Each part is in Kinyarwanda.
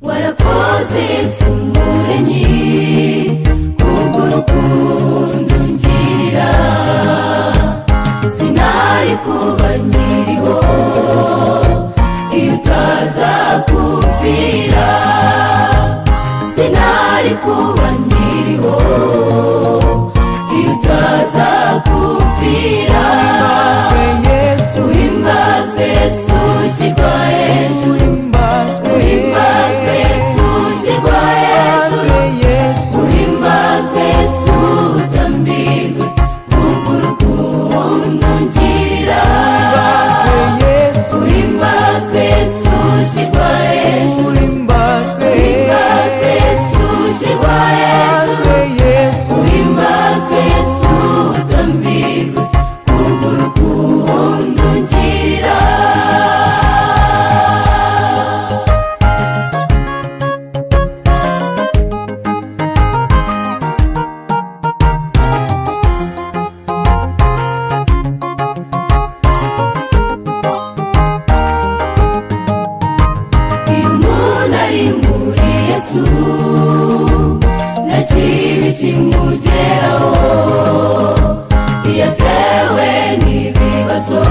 warakoze yesu umuremyi kubwo urukundo ungirira sinari kuba nkiriho iyo utaza kumvira sinari kuba nkiriho iyo utaza kumvira uhimbazwe yesu ushyirwa hejuru uhimbazwe yesu ushyirwa hejuru uhimbazwe yesu utambirwe kubwo urukundo ungirira uhimbazwe yesu ushyirwa hejuru uhimbazwe yesu ushyirwa hejuru uhimbazwe yesu utambirwe kubwo urukundo ungirira iyo umuntu ari muri yesu nta kibi kimugeraho iyo atewe n'ibibazo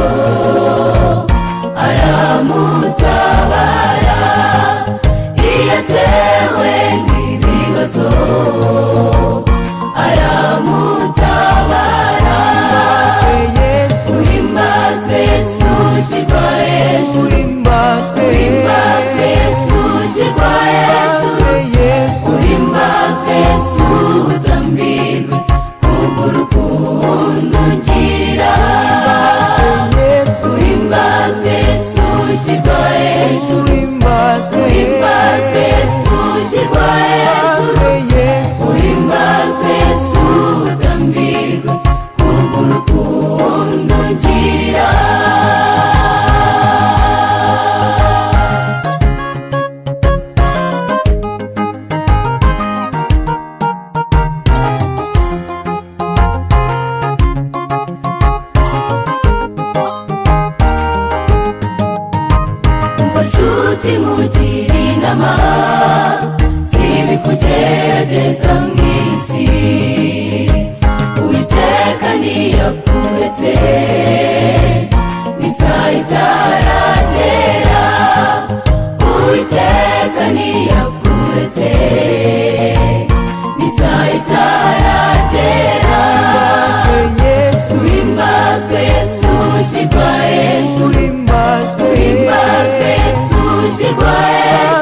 aramutabara iyo atewe n'ibibazo aramutabara uhimbazwe yesu ushyirwa hejuru uhimbazwe yesu ushyirwa hejuru uhimbazwe yesu utambirwe kubwo urukundo ungirira uhimbazwe yesu ushyirwa hejuru uhimbazwe yesu ushyirwa hejuru uhimbazwe yesu utambirwe kubwo urukundo ungirira umva nshuti mugira inama sibi kugerageza mu isi uwiteka niyakuretse n'isaha itaragera uwiteka niyakuretse n'isaha itaragera uhimbazwe yesu ushyirwa hejuru uhimbazwe yesu ushyirwa hejuru